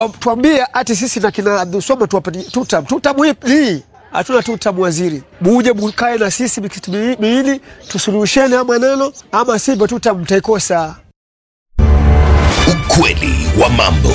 tuambie ati sisi na kina Abdulswamad tuwapatie tutam tutam hii hatuna tutam waziri, muje mkae na sisi mikitu miwili tusuluhishane ama maneno, ama sivyo tutam mtaikosa. Ukweli wa mambo.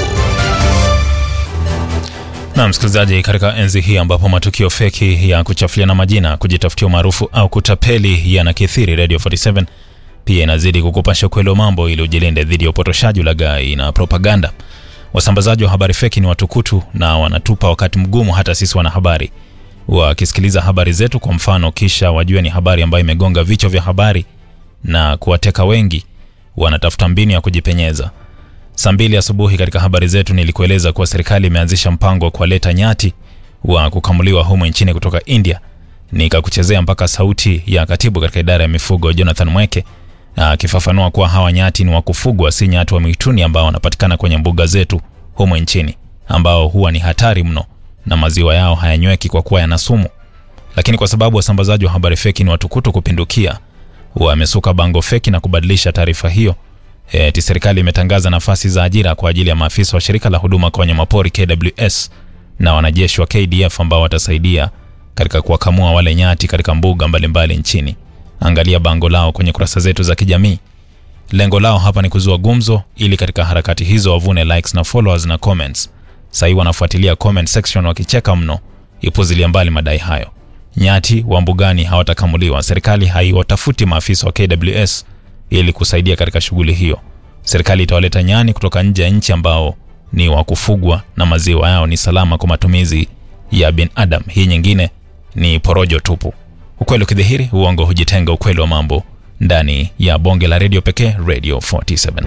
Na msikilizaji, katika enzi hii ambapo matukio feki ya kuchafuliana majina, kujitafutia umaarufu au kutapeli yanakithiri, Radio 47 pia inazidi kukupasha ukweli wa mambo ili ujilinde dhidi ya upotoshaji, ulaghai na propaganda. Wasambazaji wa habari feki ni watukutu na wanatupa wakati mgumu hata sisi wanahabari. Wakisikiliza habari zetu kwa mfano, kisha wajue ni habari ambayo imegonga vichwa vya habari na kuwateka wengi, wanatafuta mbinu ya kujipenyeza. Saa mbili asubuhi katika habari zetu nilikueleza kuwa serikali imeanzisha mpango wa kuwaleta nyati wa kukamuliwa humo nchini kutoka India. Nikakuchezea mpaka sauti ya katibu katika idara ya mifugo Jonathan Mweke akifafanua kuwa hawa nyati ni wa kufugwa, si nyati wa mwituni ambao wanapatikana kwenye mbuga zetu humo nchini, ambao huwa ni hatari mno na maziwa yao hayanyweki kwa kuwa yana sumu. Lakini kwa sababu wasambazaji wa habari feki ni watukutu kupindukia, wamesuka bango feki na kubadilisha taarifa hiyo eti serikali imetangaza nafasi za ajira kwa ajili ya maafisa wa shirika la huduma kwa wanyamapori KWS na wanajeshi wa KDF ambao watasaidia katika kuwakamua wale nyati katika mbuga mbalimbali mbali nchini. Angalia bango lao kwenye kurasa zetu za kijamii. Lengo lao hapa ni kuzua gumzo ili katika harakati hizo wavune likes na followers na comments. Sahii wanafuatilia comment section wakicheka mno, ipuzilia mbali madai hayo. Nyati wa mbugani hawatakamuliwa. Serikali haiwatafuti maafisa wa KWS ili kusaidia katika shughuli hiyo. Serikali itawaleta nyani kutoka nje ya nchi ambao ni wa kufugwa na maziwa yao ni salama kwa matumizi ya binadamu. Hii nyingine ni porojo tupu. Ukweli ukidhihiri, uongo hujitenga. Ukweli wa mambo ndani ya bonge la redio pekee, Radio 47.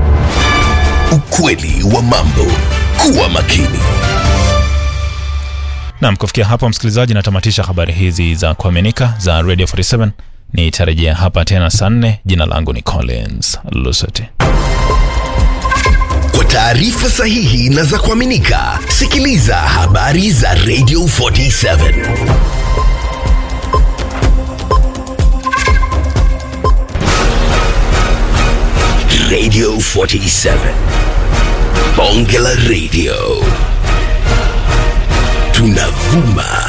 Ukweli wa mambo. Kuwa makini. Naam, kufikia hapo msikilizaji, natamatisha habari hizi za kuaminika za Radio 47. Nitarejea hapa tena saa nne. Jina langu ni Collins Lusoti. Kwa taarifa sahihi na za kuaminika, sikiliza habari za Radio 47. Radio 47. Bonge la Radio. Tunavuma